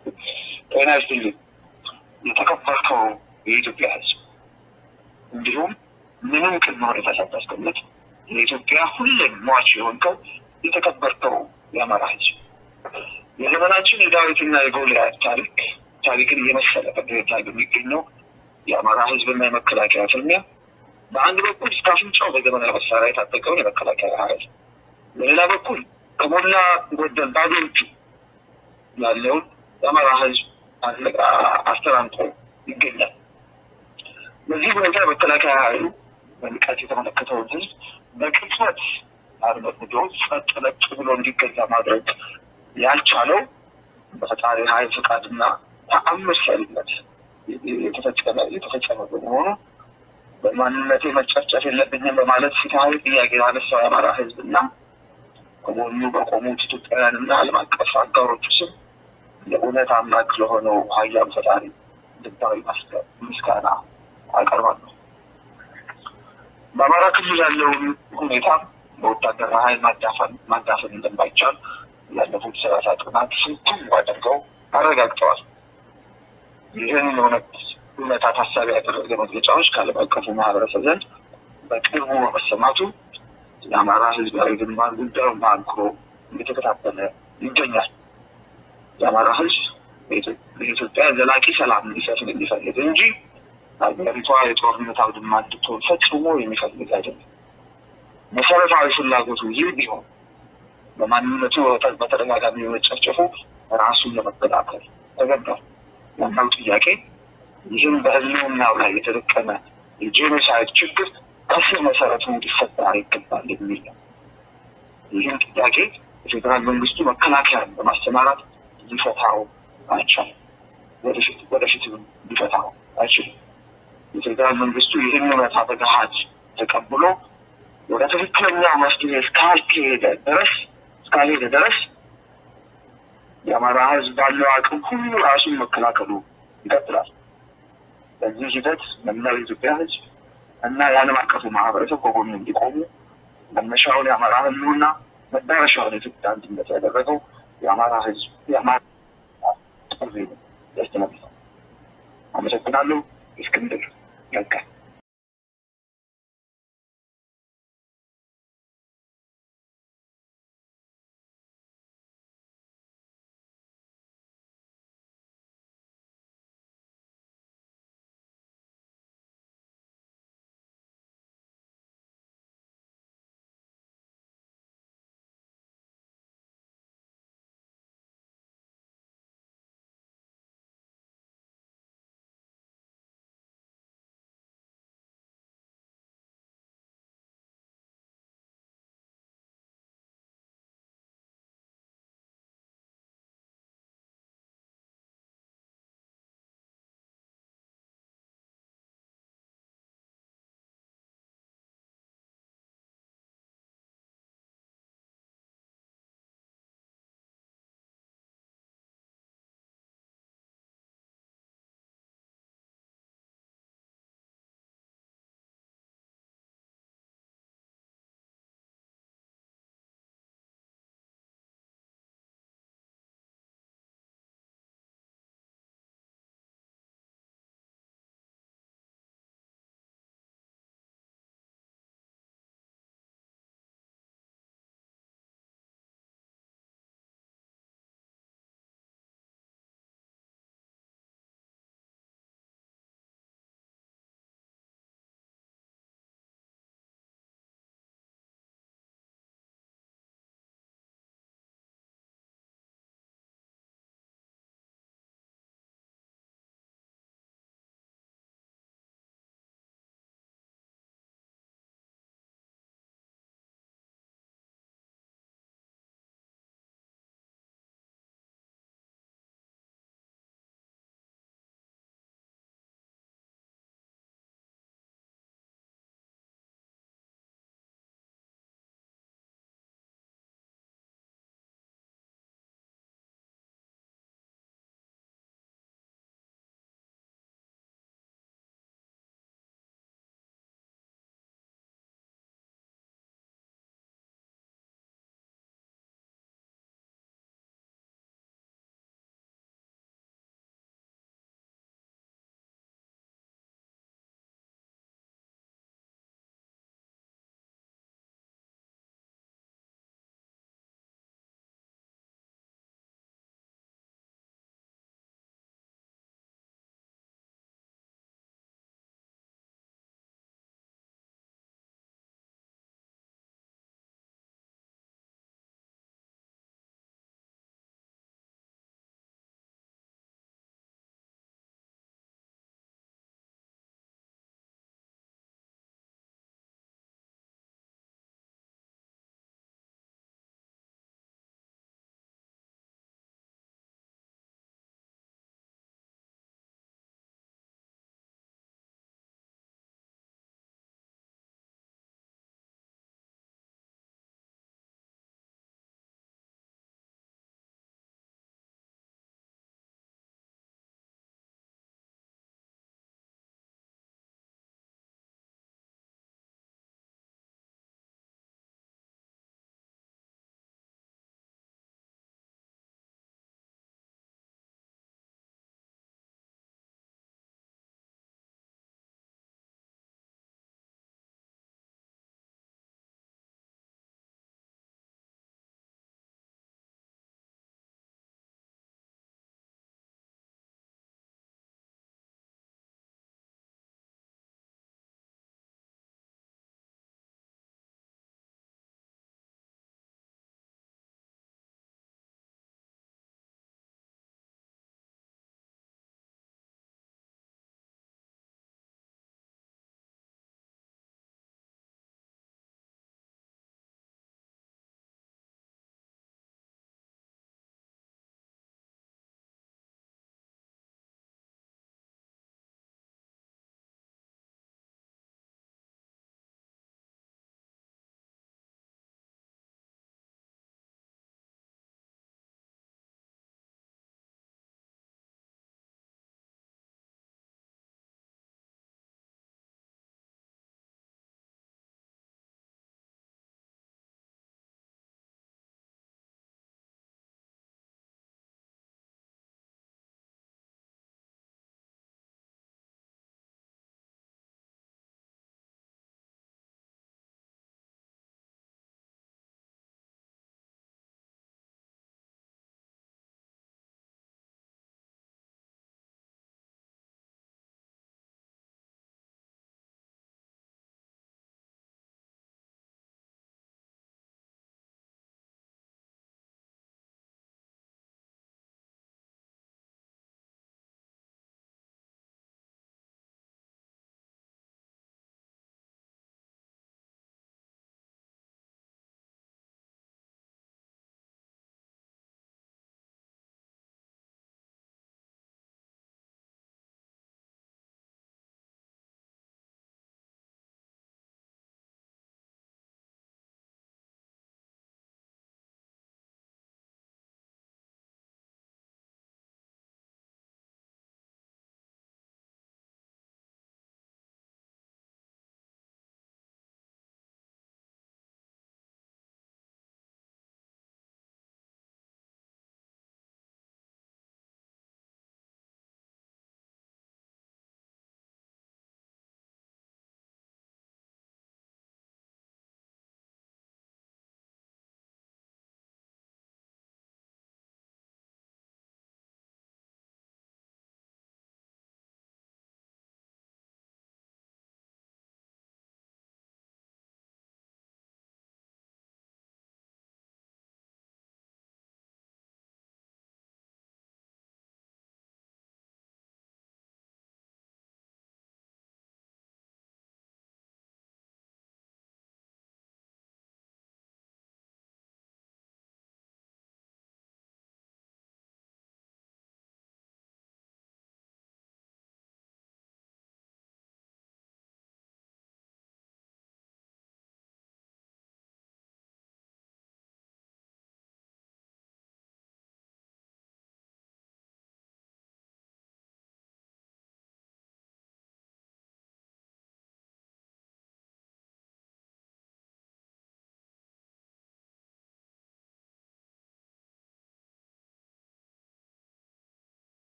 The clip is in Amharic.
ጤና ይስጥልኝ የተከበርከው የኢትዮጵያ ሕዝብ እንዲሁም ምንም ቅድመ ሁኔታ ሳታስቀምጥ የኢትዮጵያ ሁሌም ሟች የሆንከው የተከበርከው የአማራ ሕዝብ የዘመናችን የዳዊትና የጎልያድ ታሪክ ታሪክን እየመሰለ በደረጃ ላይ በሚገኘው የአማራ ሕዝብና የመከላከያ ፍልሚያ በአንድ በኩል እስከ አፍንጫው በዘመናዊ መሳሪያ የታጠቀውን የመከላከያ ኃይል በሌላ በኩል ከሞላ ጎደል ባዶ እጁ ያለውን የአማራ ሕዝብ አስተራምቆ ይገኛል። በዚህ ሁኔታ የመከላከያ ኃይሉ በንቃት የተመለከተውን ሕዝብ በቅጽበት አርመድምዶ ጸጥ ለጥ ብሎ እንዲገዛ ማድረግ ያልቻለው በፈጣሪ ኃይል ፈቃድና ተአምር ሰሪነት የተፈጸመ የተፈጸመ በመሆኑ በማንነቴ መጨፍጨፍ የለብኝም በማለት ፍትሐዊ ጥያቄ ያነሳው የአማራ ሕዝብና ከጎኑ በቆሙት ኢትዮጵያውያንና ዓለም አቀፍ አጋሮቹ ስም የእውነት አምላክ ለሆነው ኃያሉ ፈጣሪ ልባዊ ምስጋና አቀርባለሁ። በአማራ ክልል ያለውን ሁኔታ በወታደራዊ ኃይል ማዳፈን እንደማይቻል ያለፉት ሰላሳ ቀናት ስንቱም አድርገው አረጋግጠዋል። ይህን እውነት እውነታ ታሳቢ ያደረገ መግለጫዎች ከዓለም አቀፉ ማህበረሰብ ዘንድ በቅርቡ በመሰማቱ የአማራ ህዝባዊ ግንባር ጉዳዩን በአንክሮ እየተከታተለ ይገኛል። የአማራ ህዝብ በኢትዮጵያ ዘላቂ ሰላም እንዲሰፍን የሚፈልግ እንጂ ሀገሪቷ የጦርነት አውድማ እንድትሆን ፈጽሞ የሚፈልግ አይደለም። መሰረታዊ ፍላጎቱ ይህ ቢሆን በማንነቱ በተደጋጋሚ መጨፍጨፉ ራሱን ለመከላከል ተገባል። ዋናው ጥያቄ ይህም በህልውናው ላይ የተደቀነ የጄኖሳይድ ችግር ከስር መሰረቱ እንዲፈታ ይገባል የሚል ነው። ይህም ጥያቄ የፌዴራል መንግስቱ መከላከያን በማሰማራት ሊፈታው አይቻልም። ወደፊት ወደፊትም ሊፈታው አይችልም። የፌዴራል መንግስቱ ይህን እውነታ በገሃድ ተቀብሎ ወደ ትክክለኛው መፍትሄ እስካልከሄደ ድረስ እስካልሄደ ድረስ የአማራ ህዝብ ባለው አቅም ሁሉ ራሱን መከላከሉ ይቀጥላል። በዚህ ሂደት መላው የኢትዮጵያ ህዝብ እና የዓለም አቀፉ ማህበረሰብ ከጎኑ እንዲቆሙ መነሻውን የአማራ ህልውና መዳረሻውን የኢትዮጵያ አንድነት ያደረገው የአማራ ህዝብ የአማራ ጥሪ ያስተላልፋል። አመሰግናለሁ። እስክንድር ነጋ